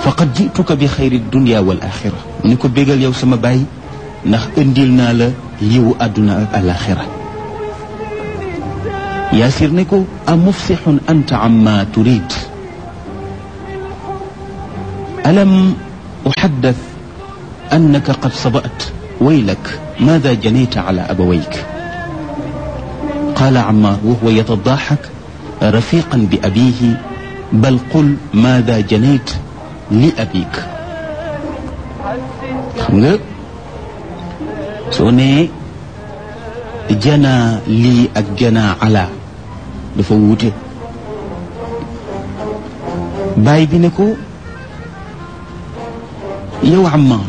faqad jituka bi xayri dunia wal axira mu ni ko bégal yow sama baay ndax indil naa la yiwu àdduna ak alaxira yaasir ne ko a mufsixun anta amma turid alam uxaddath annaka qad sabat waylak maada janayta ala abawayk qaala Ammaar wa huwa yatadaxak rafiqan bi abiihi bal qul maada janayt li abik xam nga soo nee janaa lii ak janaa ala dafa wuute baay bi ne ko yow Ammaar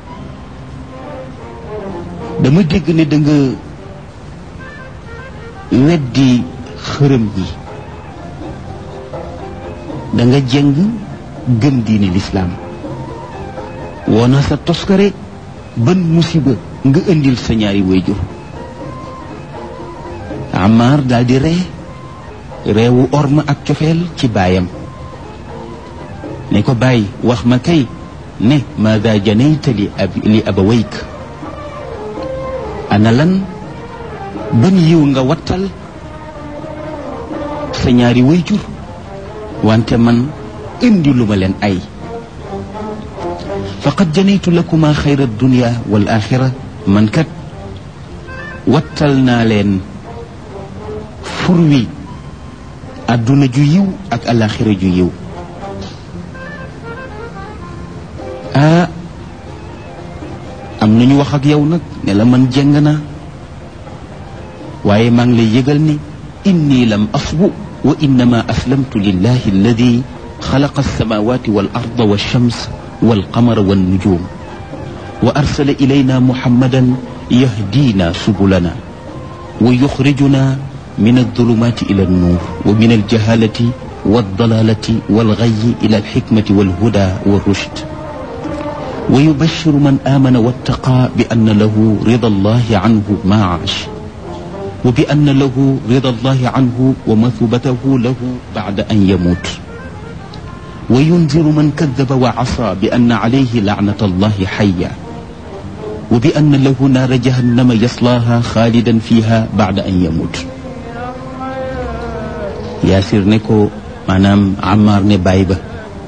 dama dégg ne da nga weddi xërëm yi da nga jëng gëm diine lislaam woona sa toskare ban musiba nga indil sa ñaari wayjur Ammaar daal di ree reewu orma ak cofeel ci baayam ne ko bàyyi wax ma kay ne maada janayta li ab li abawayk ana lan ban yiw nga wattal sa ñaari wayjur wante man indi lu ma leen ay faqad janaytu lakuma xayra dunia wal axira man kat wattal naa leen fur wi àdduna ju yiw ak alaxira ju yiw ah am nañu wax ak yow nag ne la man jeng naa waaye maa ngi lay yëgal ni inni lam asbu wa innama aslamtu lillahi alladi xalaqa alsamawati wal arda walshams walqamara wannujum wa arsala ilayna muhammadan yahdina subulana wa yuxrijuna min aldulumati ila alnuur wa min aljahalati waldalalati walgayi ila alxikmati walhuda walrushd wa yubashiru man amana wattaqa bi anna lahu rida allahi anhu ma aash wa bi anna lahu rida allahi anhu wa mathubatahu lahu bacda an yamut wa yunziru man kadaba wa asa bi anna alayhi lacnata allahi xaya wa bi anna lahu naara jahannama yaslaaha xaalidan fiha bacda an yamut yaasir ne ko maanaam Ammaar ne baay ba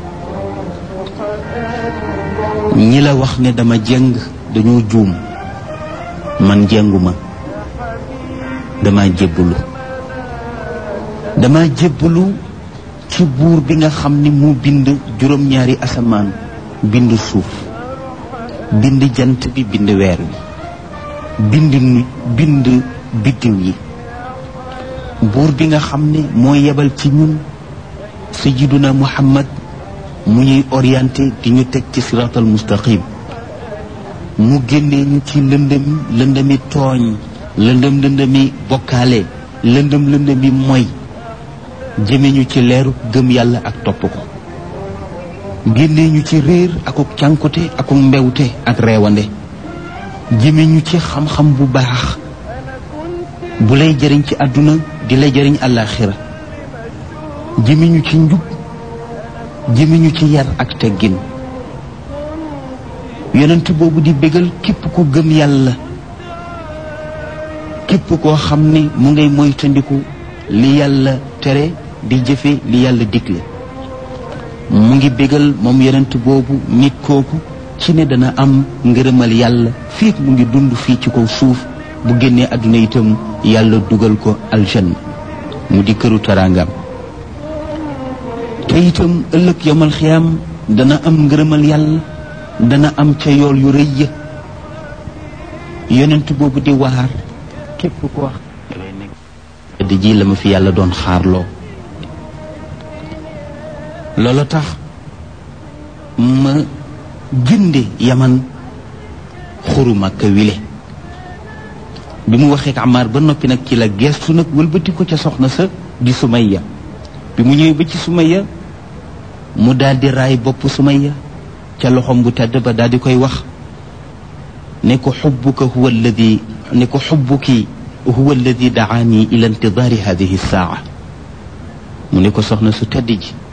ñi la wax ne dama jëng dañoo juum man jënguma dama jébbalu dama jébbalu ci buur bi nga xam ni mu bind juróom-ñaari asamaan bind suuf bind jant bi bind weer wi bind nu bind biddiw yi buur bi nga xam ne moo yebal ci ñun sayyiduna muhammad mu ñuy orienté di ñu teg ci siraatal mustaqim mu génnee ñu ci lëndëm lëndëmi tooñ lëndëm lëndëmi bokkaale lëndëm lëndëmi moy jëme ñu ci leeru gëm yàlla ak topp ko génnee ñu ci réer akuk cànkute akuk mbewte ak reewande jëme ñu ci xam-xam bu baax bu lay jëriñ ci àdduna di lay jëriñ àllaaxira jëme ñu ci njub jëme ñu ci yar ak teggin yonent boobu di bégal képp ku gëm yàlla képp koo xam ne mu ngay moytandiku li yàlla tere di jëfe li yàlla digle mu ngi bégal moom yonent boobu nit kooku ci ne dana am ngërëmal yàlla fii mu ngi dund fii ci kaw suuf bu génnee àdduna itam yàlla dugal ko aljanna mu di këru taraangam te itam ëllëg yomal xiyaam dana am ngërëmal yàlla dana am ca yool yu rëy ya yonent boobu di waar képp ko wax di ji la ma fi yàlla doon xaarloo loolu tax ma jënde yaman xuru Makka wile bi mu waxee ak Ammaar ba noppi nag ci la geestu nag wëlbati ko ca soxna sa di Sumayya bi mu ñëwee ba ci Sumayya mu daal di raay bopp Sumayya ca loxom bu tedd ba daal di koy wax ne ko xubbuka huwa alladi ne ko xubbuki huwa alladi daani ila intidaari hadihi saa mu ne ko soxna su tedd ji